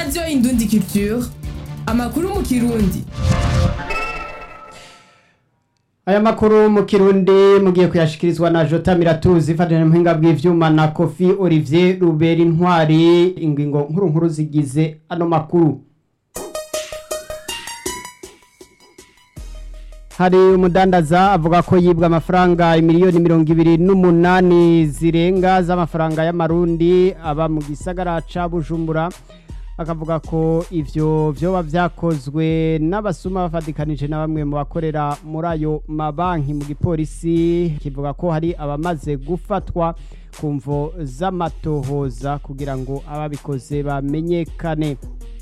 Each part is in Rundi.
radiyo indundi culture amakuru mu kirundi aya makuru mu kirundi mugiye kuyashikirizwa na jota miratuzi ifatanyije muhinga bw'ivyuma na kofi olivier rubera intwari ingingo nkuru nkuru zigize ano makuru hari umudandaza avuga ko yibwa amafaranga miliyoni mirongo ibiri n'umunani zirenga z'amafaranga y'amarundi aba mu gisagara ca bujumbura akavuga ko ivyo vyoba vyakozwe n'abasuma bafatikanije na bamwe mu bakorera muri ayo mabanki mu gipolisi kivuga ko hari abamaze gufatwa ku mvo z'amatohoza kugira ngo ababikoze bamenyekane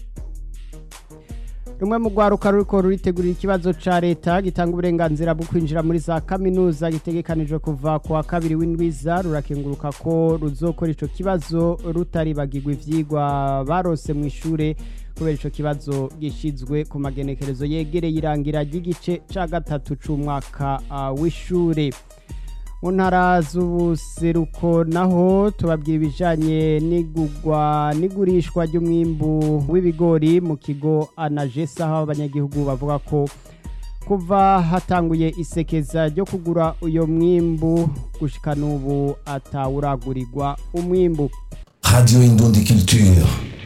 rumwe mu rwaruka ruriko ruritegurira ikibazo ca leta gitanga uburenganzira bwo kwinjira muri za kaminuza gitegekanijwe kuva ku wa kabiri w'indwiza rurakenguruka ko ruzokora ico kibazo rutaribagirwa ivyigwa barose mu ishure kubera ico kibazo gishizwe ku magenekerezo yegereye irangira ry'igice ca gatatu c'umwaka uh, w'ishure mu ntara z'ubuseruko naho tubabwira ibijanye n'igurwa n'igurishwa ry'umwimbu w'ibigori mu kigo anagesa aho abanyagihugu bavuga ko kuva hatanguye isekeza ryo kugura uyo mwimbu gushika n'ubu atawuragurirwa umwimbu Radio Indundi Culture.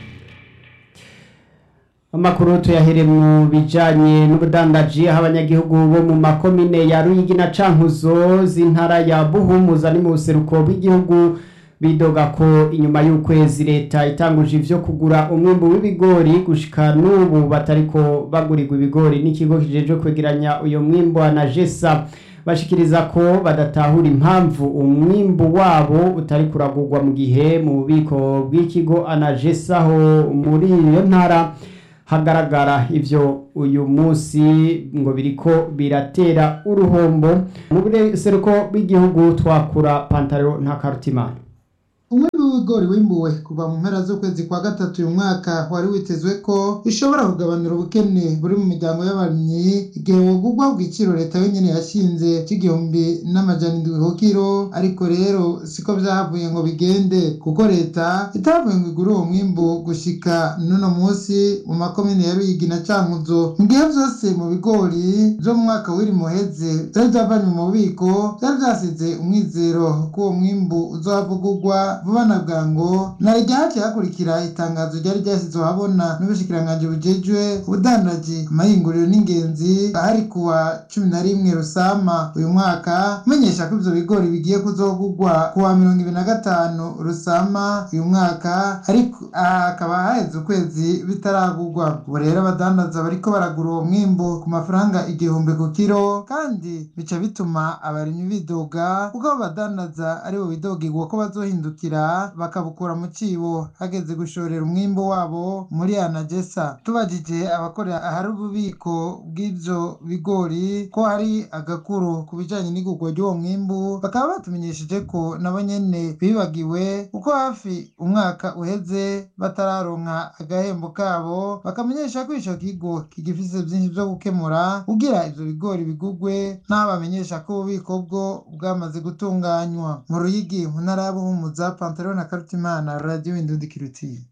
amakuru tuyahere mu bijanye n'ubudandaji aho abanyagihugu bo mu makomine ya ruyigi na cankuzo z'intara ya buhumuza ni mu buseruko bw'igihugu bidoga ko inyuma y'ukwezi leta itanguje ivyo kugura umwimbu w'ibigori gushika n'ubu batariko bagurirwa ibigori n'ikigo kijejwe kwegeranya uyo mwimbu anagesa bashikiriza ko badatahura impamvu umwimbu wabo utari kuragurwa mu gihe mu bubiko bw'ikigo anagesa ho muri iyo ntara hagaragara ivyo uyu munsi ngo biriko biratera uruhombo mu buseruko bw'igihugu twakura pantaro nta karutimana umwimbi w'ibigori wimbuwe kuva mu mpera z'ukwezi kwa gatatu uyu mwaka wari witezwe ko bishobora kugabanura ubukene buri mu miryango y'abarimyi igihe wogurwa ku giciro leta yonyene yashinze c'igihumbi n'amajana indwi ku kiro ariko rero siko vyahavuye ngo bigende kuko leta itavuye ngo igure uwo mwimbu gushika n'uno munsi mu makomine ya ruyigi na cankuzo mu gihe vyose mu bigori vyo mu mwaka w'iri muheze vyari vyavanywe mu bubiko vyari vyasize umwizero ko uwo mwimbu uzohavugurwa vuba na bwango na rya haciye hakurikira itangazo ryari ryashyizwe ahabona n'ubushikiranganji bujejwe ubudandaji amahinguriro n'ingenzi ahari kuwa cumi na rimwe rusama uyu mwaka umenyesha ko ivyo bigori bigiye kuzogurwa kuwa mirongo ibiri na gatanu rusama uyu mwaka ariko aha hakaba haheze ukwezi bitaragurwa ubu rero abadandaza bariko baragura uwo mwimbu ku mafaranga igihumbi ku kiro kandi bica bituma abarimyi bidoga kuko abo badandaza aribo bidogigwa ko bazohindukira bakabukura mu cibo hageze gushorera umwimbu wabo muri anagesa tubajije abakorera ahari ububiko bw'ivyo bigori ko hari agakuru ku bijanye n'igurwa ry'uwo mwimbu bakaba batumenyesheje ko nabo nyene bibagiwe kuko hafi umwaka uheze batararonka agahembo kabo bakamenyesha ko ico kigo kigifise vyinshi vyo gukemura kugira ivyo bigori bigurwe n'aho bamenyesha ko ububiko bwo bwamaze gutunganywa mu ruyigi mu ntara ya buhumuza pantaro na karutimana radiyo indundi kirutiye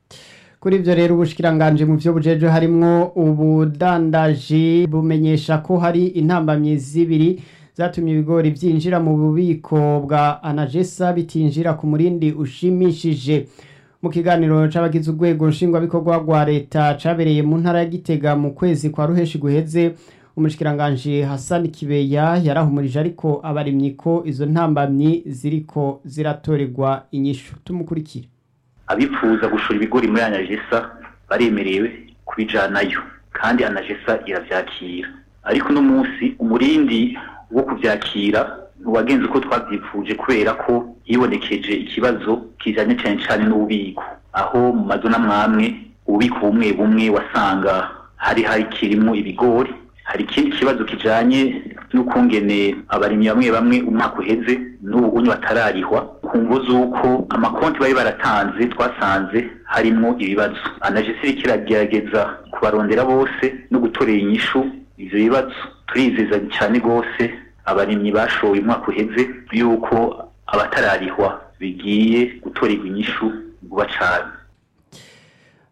kuri ivyo rero ubushikiranganje mu vyo bujeje harimwo ubudandaji bumenyesha ko hari intambamyi zibiri zatumye ibigori vyinjira mu bubiko bwa anagesa bitinjira ku murindi ushimishije mu kiganiro c'abagize urwego nshingwabikorwa rwa leta cabereye mu ntara ya gitega mu kwezi kwa ruheshi guheze umushikiranganje Hassan Kibeya yarahumurije ariko abarimyi ko izo ntambamyi ziriko ziratorerwa inyishu tumukurikire abifuza gushora ibigori muri anagesa baremerewe kubijanayo kandi anagesa iravyakira ariko uno munsi umurindi wo kuvyakira ntiwagenze uko twavyipfuje kubera ko hibonekeje ikibazo kijanye cane cane n'ububiko aho mu mazu n'amwamwe ububiko bumwe bumwe wasanga hari hari kirimwo ibigori hari ikindi kibazo kijanye n'ukungene abarimyi bamwe bamwe umwaka uheze n'ubu unyu batararihwa ku mvo z'uko amakonti bari baratanze twasanze harimwo ibibazo anagesi iriko iragerageza kubarondera bose no gutorera inyishu ivyo bibazo turizeza cyane rwose abarimyi bashoye umwaka uheze yuko abatararihwa bigiye gutorerwa inyishu vuba cane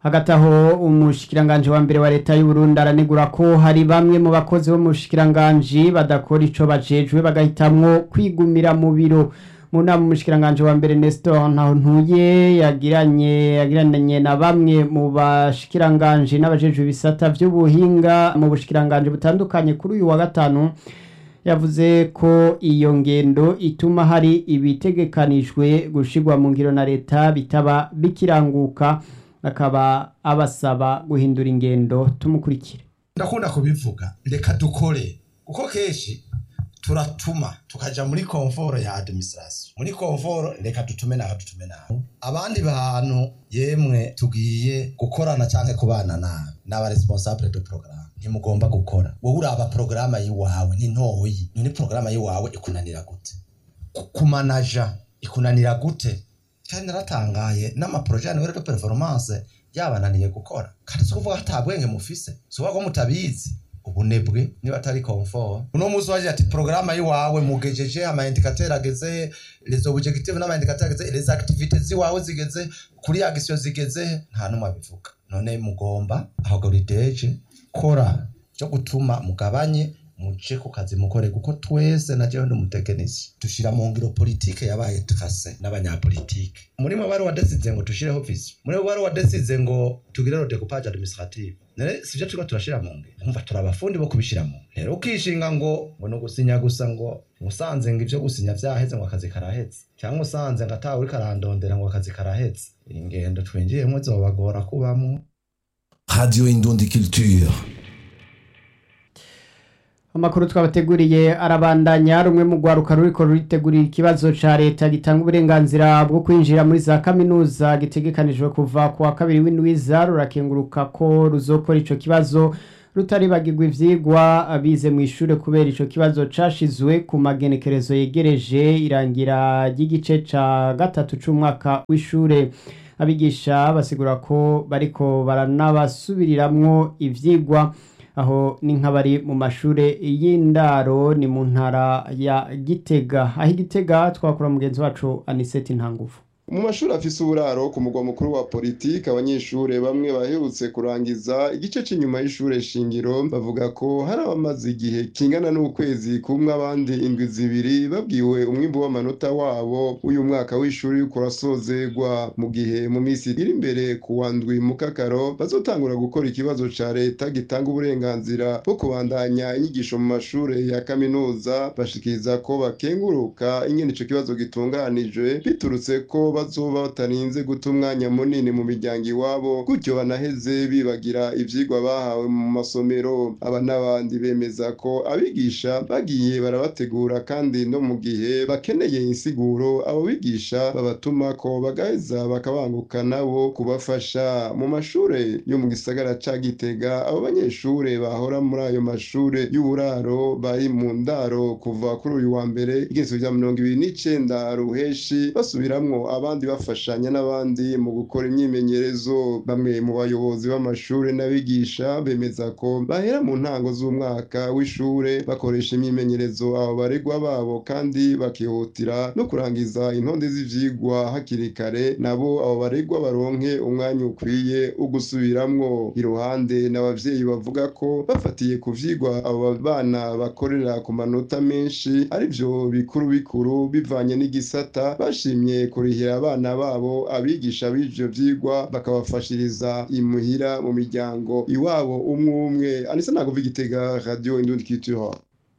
hagati aho umushikiranganji wa mbere wa leta y'u Burundi aranegura ko hari bamwe mu bakozi bo mu bushikiranganji badakora ico bajejwe bagahitamwo kwigumira mu biro mu nama umushikiranganji wa mbere Nestor Ntahontuye yagiranye yagiranye na bamwe mu bashikiranganji n'abajejwe ibisata vy'ubuhinga mu bushikiranganji butandukanye kuri uyu wa gatanu yavuze ko iyo ngendo ituma hari ibitegekanijwe gushigwa mu ngiro na leta bitaba bikiranguka akaba abasaba guhindura ingendo tumukurikire ndakunda kubivuga reka dukore kuko kenshi turatuma tukaja muri komforo ya administration muri komforo reka dutume naho dutume naho abandi bantu yemwe tugiye gukorana canke kubana nabi n'aba responsable de programme ntimugomba gukora wowe uraba porogaramu yiwawe ni ntoyi none porogaramu yiwawe ikunanira gute Ku- kumanaja ikunanira gute kandi naratangaye n'amaporoje yanyu de performance yabananiye gukora kandi si ukuvuga ata bwenge mufise si ukuvuga ko mutabizi ubunebwe niba atari comfort uno munsi waje ati porogaramu yiwawe mugejeje ama indicateur ageze les objectifs n'ama indicateur ageze les activités ziwawe zigeze kuri action zigeze nta numwe abivuga none mugomba ahogorideje kora cyo gutuma mugabanye muje ku kazi mukore kuko twese na jewe ndi umutekinisi dushira mu ngiro politike yabaye trase n'abanyapolitike muri mwe bari wadesize ngo dushireho vision muri mwe bari wadesize ngo tugire le découpage administratif nere sivyo turiko turashira mu ngiro umva turi abafundi bo kubishira mu ngiro rero ukishinga ngo ngo no gusinya gusa ngo musanze ngo ivyo gusinya vyaheze ngo akazi karaheze cyangwa usanze ngo atawe uriko arandondera ngo akazi karaheze ingendo twinjiyemwo zobagora kubamwo Radio Indundi Culture. amakuru twabateguriye arabandanya rumwe mu rwaruka ruriko ruritegurira ikibazo ca leta gitanga uburenganzira bwo kwinjira muri za kaminuza gitegekanijwe kuva ku wa kabiri w'indwiza rurakenguruka ko ruzokora ico kibazo rutaribagirwa ivyigwa abize mu ishure kubera ico kibazo cashizwe ku magenekerezo yegereje irangira ry'igice ca gatatu c'umwaka w'ishure abigisha basigura ko bariko baranabasubiriramwo ivyigwa aho ni nk'abari mu mashure y'indaro ni mu ntara ya gitega aho igitega twakora mugenzi wacu aniseti ntanguvu mu mashuri afise uburaro ku mugwa mukuru wa politiki abanyeshure bamwe baherutse kurangiza igice c'inyuma y'ishure shingiro bavuga ko hari abamaze igihe kingana n'ukwezi kumwe abandi indwi zibiri babwiwe umwimbu w'amanota wabo uyu mwaka w'ishuri uriko urasozegwa mu gihe mu minsi iri imbere ku wa ndwi mu kakaro bazotangura gukora ikibazo ca leta gitanga uburenganzira bwo kubandanya inyigisho mu mashure ya kaminuza bashikiriza ko bakenguruka ingene ico kibazo gitunganijwe biturutse ko bazoba batarinze guta umwanya munini mu miryango iwabo gutyo banaheze bibagira ivyigwa bahawe mu masomero aba n'abandi bemeza ko abigisha bagiye barabategura kandi no mu gihe bakeneye insiguro abo bigisha babatuma ko bagaheza bakabanguka nabo kubafasha mu mashure yo mu gisagara ca gitega abo banyeshure bahora muri ayo mashure y'uburaro bari mu ndaro kuva kuri uyu wa mbere igezo rya mirongo ibiri n'icenda ruheshi basubiramwo abandi bafashanya n'abandi mu gukora imyimenyerezo bamwe mu bayobozi b'amashure n'abigisha bemeza ko bahera mu ntango z'umwaka w'ishure bakoresha imyimenyerezo abo baregwa babo kandi bakihutira no kurangiza intonde z'ivyigwa hakiri kare nabo abo baregwa baronke umwanya ukwiye wo gusubiramwo iruhande n'abavyeyi bavuga ko bafatiye ku vyigwa abo bana bakorera ku manota menshi arivyo bikuru bikuru bivanye n'igisata bashimye kurihira abana babo abigisha b'ivyo vyigwa bakabafashiriza imuhira mu miryango iwabo umwe umwe anisa naguva igitega radio indundi culture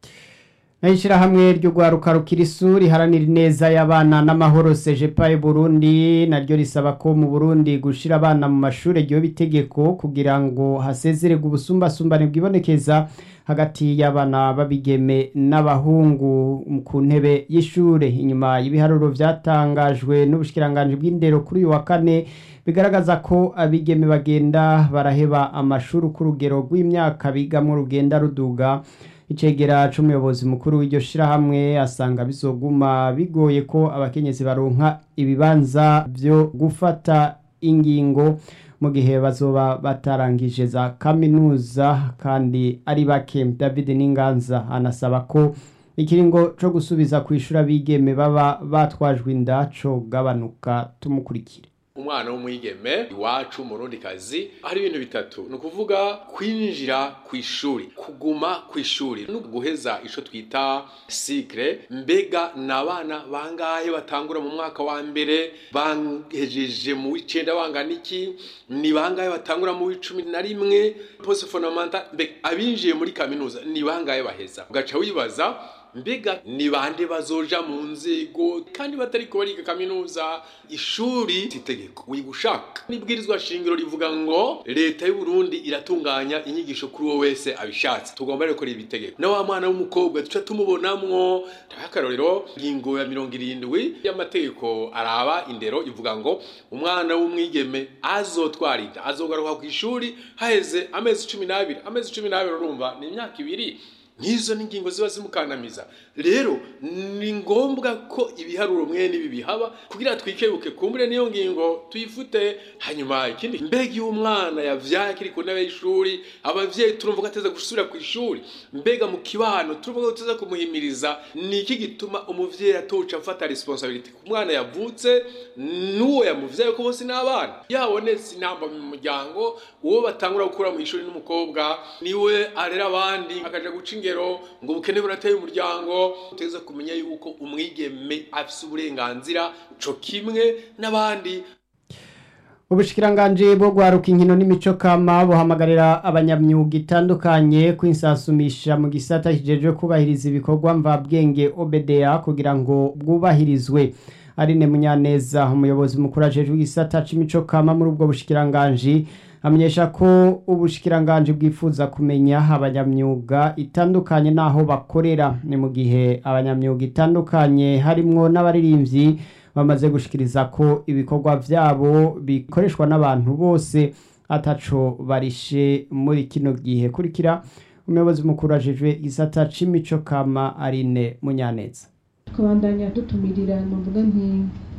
ishirahamwe ry'urwaruka rukirisu riharanira ineza y'abana n'amahoro sejepaye burundi naryo risaba ko mu burundi gushira abana mu mashure ryoba itegeko kugira ngo hasezererwe ubusumbasumbane bwibonekeza hagati y'abana babigeme n'abahungu ku ntebe y'ishure inyuma y'ibiharuro vyatangajwe n'ubushikiranganji bw'indero kuri uyu wa kane bigaragaza ko abigeme bagenda baraheba amashuri ku rugero rw'imyaka bigamwo rugenda ruduga icegera c'umuyobozi mukuru w'iryo shirahamwe asanga bizoguma bigoye ko abakenyezi baronka ibibanza vyo gufata ingingo mu gihe bazoba batarangije za kaminuza kandi ari bake david n'inganza anasaba ko ikiringo co gusubiza kwishura bigeme baba batwajwe inda co gabanuka tumukurikire umwana w'umwigeme iwacu murundi kazi hari ibintu bitatu ni ukuvuga kwinjira ku ishuri kuguma ku ishuri no guheza ico twita sikre mbega ni abana bangahe batangura mu mwaka wa mbere bahejeje mu w'icenda bangana iki ni bangahe batangura mu w'icumi na rimwe poste fondamental mbega abinjiye muri kaminuza ni bangahe baheza ugaca wibaza mbega ni bande bazoja mu nzego kandi batari ko bariga kaminuza ishuri itegeko wiga ushaka n'ibwirizwa shingiro rivuga ngo leta y'u Burundi iratunganya inyigisho kuri uwo wese abishatse tugomba rero gukora ibitegeko na wa mwana w'umukobwa tuca tumubonamwo akarorero ingingo ya mirongo irindwi y'amategeko araba indero ivuga ngo umwana w'umwigeme azotwara inda azogaruka ku ishuri haheze amezi cumi n'abiri amezi cumi n'abiri urumva ni imyaka ibiri nk'izo ni ingingo ziba zimukandamiza rero ni ngombwa ko ibiharuro mwene ibi bihaba kugira twikebuke kumbure niyo ngingo tuyifute hanyuma ikindi mbega iyo umwana yavyaye akiri ku ntebe y'ishuri abavyeyi turumva ko ateza gusubira ku ishuri mbega mu kibano turumva ko tuteza kumuhimiriza ni iki gituma umuvyeyi atoca afata responsability ku mwana yavutse n'uwo yamuvyaye ko bose n'abana yabonetse intamba mu muryango uwo batangura gukura mu ishuri n'umukobwa niwe arera abandi akaja guca ingero ngo ubukene burateye umuryango uteza kumenya yuko umwigeme afise uburenganzira co kimwe n'abandi ubushikiranganji bwo guharuka inkino n'imico kama buhamagarira abanyamyuga itandukanye kwinsasumisha mu gisata kijejwe kubahiriza ibikorwa mvabwenge OBDA kugira ngo bwubahirizwe Aline Munyaneza umuyobozi mukuru ajejwe igisata c'imico kama muri ubwo bushikiranganji amenyesha ko ubushikiranganji bwifuza kumenya abanyamyuga itandukanye n'aho bakorera ni mu gihe abanyamyuga itandukanye harimwo n'abaririmbyi bamaze gushikiriza ko ibikorwa vyabo bikoreshwa n'abantu bose ataco barishe muri kino gihe kurikira umuyobozi mukuru ajejwe igisata c'imico kama Aline Munyaneza tukabandanya dutumirira nuvuga nti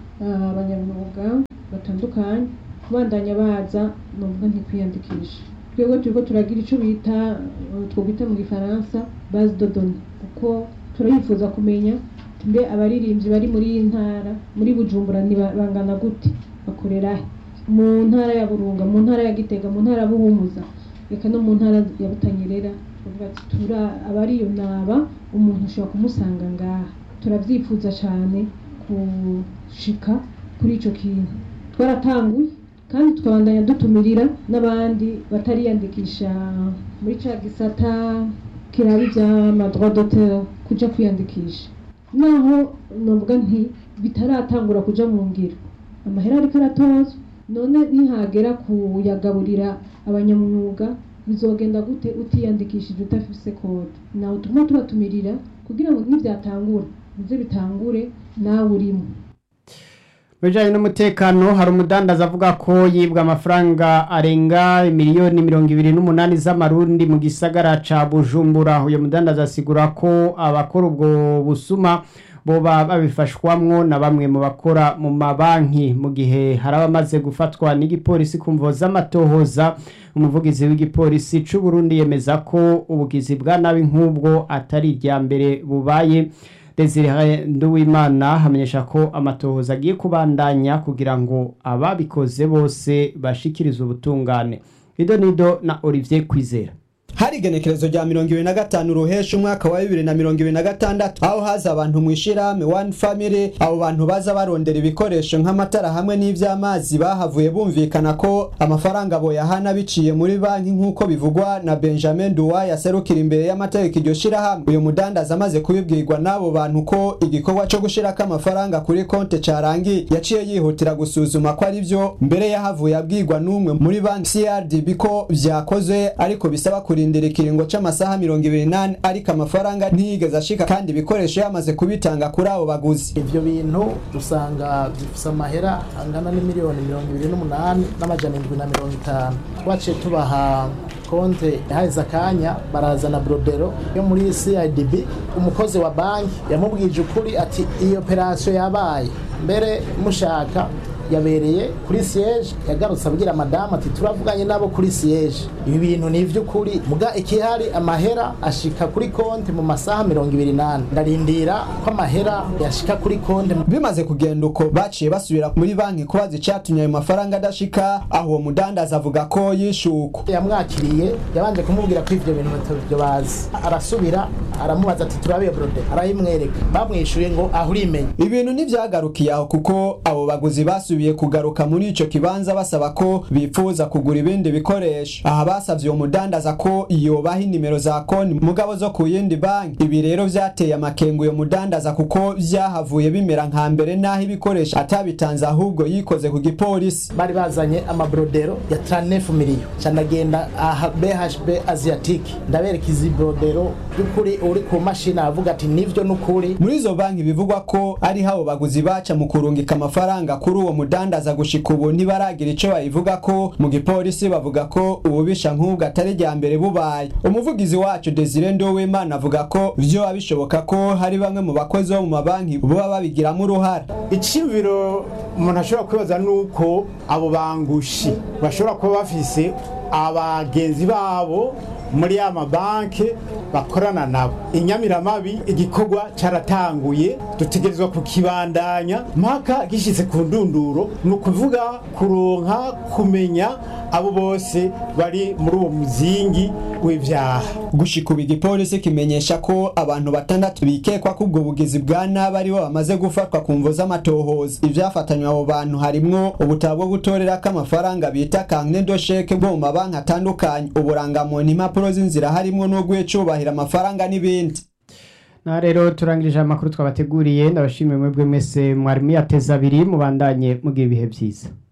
abanyamyuga batandukanye kubandanya baza nuvuga nti kwiyandikisha twebwe turiko turagira ico bita twobita mu gifaransa base de données kuko turayifuza kumenya mbe abaririmbyi bari muri iyi ntara muri bujumbura ni bangana gute bakorera he mu ntara ya burunga mu ntara ya gitega mu ntara ya buhumuza reka no mu ntara ya butanyerera tuvuga ati tura abariyo naba umuntu ashobora kumusanga ngaha turavyifuza cane gushika kuri ico kintu twaratanguye kandi tukabandanya dutumirira n'abandi batariyandikisha muri ca gisata kiraba ivy'amadroit d'auteur kuja kwiyandikisha naho novuga nti bitaratangura kuja mu ngiro amahera ariko aratozwa none ntihagera kuyagaburira abanyamwuga bizogenda gute utiyandikishije udafise kode nawe tuguma tubatumirira kugira ngo nivyatangura bize bitangure nawe urimo bijanye n'umutekano hari umudandaza avuga ko yibwa amafaranga arenga miliyoni mirongo ibiri n'umunani z'amarundi mu gisagara ca bujumbura uyo mudandaza asigura ko abakora ubwo busuma boba babifashwamwo na bamwe mu bakora mu mabanki mu gihe hari abamaze gufatwa n'igipolisi ku mvo z'amatohoza umuvugizi w'igipolisi c'u Burundi yemeza ko ubugizi bwa nabi nk'ubwo atari irya mbere bubaye Desire Nduwimana hamenyesha ko amatohoza agiye kubandanya kugira ngo ababikoze bose bashikirize ubutungane Ido Nido na Olivier Kwizera hari igenekerezo rya mirongo ibiri na gatanu ruhesha umwaka wa bibiri na mirongo ibiri na gatandatu aho haza abantu mu ishirahamwe one family abo bantu baza barondera ibikoresho nk'amatara hamwe n'ivy'amazi bahavuye bumvikana ko amafaranga boyahana biciye muri banki nk'uko bivugwa na benjamin duwa yaserukira imbere y'amategeko iryo shirahamwe uyu mudandaza amaze kubibwirwa n'abo bantu ko igikorwa co gushirako amafaranga kuri konte carangiye yaciye yihutira gusuzuma ko ari vyo mbere yahavuye abwirwa n'umwe muri banki crdb ko vyakozwe ariko bisaba kurinda kurindira ikiringo c'amasaha mirongo ibiri nane ariko amafaranga ntiyigeze ashika kandi ibikoresho yamaze kubitanga kuri abo baguzi ivyo bintu dusanga bifise amahera angana n'imiliyoni mirongo ibiri n'umunani n'amajana indwi na mirongo itanu twaciye tubaha konte haheze akanya barazana brodero yo muri CIDB umukozi wa banki yamubwije ukuri ati iyi operasiyo yabaye mbere mushaka yabereye kuri siyeje yagarutse abwira madamu ati turavuganye nabo kuri siyeje ibi bintu ni iby'ukuri muga ikihari amahera ashika kuri konti mu masaha mirongo ibiri n'ane ndarindira ko amahera yashika kuri konti bimaze kugenda uko baciye basubira muri banki kubaza icyatumye ayo mafaranga adashika aho uwo mudandaza avuga ko yishuko yamwakiriye yabanje kumubwira ko ivyo bintu batabyo bazi arasubira aramubaza ati turabiye brode arayimwereka bamwishuye ngo aho urimenya ibintu ntivyagarukiye aho kuko abo baguzi basubiye kugaruka muri ico kibanza basaba ko bifuza kugura ibindi bikoresho aha basavye uwo mudandaza ko yobaha inimero za konti mugabo zo ku yindi banki ibi rero vyateye amakengu uyo mudandaza kuko vyahavuye bimera nka mbere n'aho ibikoresho atabitanze ahubwo yikoze ku gipolisi bari bazanye amabrodero ya 39 miliyo canagenda aha BHB Asiatic ndabereka izi brodero by'ukuri uri ku mashini avuga ati nivyo n'ukuri muri izo banki bivugwa ko ari habo baguzi baca mu kurungika amafaranga kuri uwo mudandaza gushika ubu ntibaragira ico bayivuga ko mu gipolisi bavuga ko ububisha nk'ubwo atari rya mbere bubaye umuvugizi wacu Desire Ndowimana avuga ko vyo bishoboka ko hari bamwe mu bakozi bo mu mabanki boba babigiramo uruhara iciyumviro umuntu ashobora kwibaza nuko abo bangushi bashobora kuba bafise abagenzi babo muri ya mabanki bakorana nabo inyamiramabi igikorwa cyaratanguye dutegerezwa kukibandanya mpaka gishyitse ku ndunduro ni ukuvuga kuronka kumenya abo bose bari muri uwo muzingi w'ibyaha gushika ubu igipolisi kimenyesha ko abantu batandatu bikekwa ko ubwo bugizi bwa nabi aribo bamaze gufatwa ku mvo z'amatohoza ibyafatanywe abo bantu harimwo ubutabo bwo gutorerako amafaranga bita kankne dosheke bwo mu mabanki atandukanye uburangamuntu impapuro z'inzira harimwo n'urw'icubahiro amafaranga n'ibindi na rero turangirije amakuru twabateguriye ndabashimiye mwebwe mwese mwari muyateza abiri mubandanye mugira ibihe byiza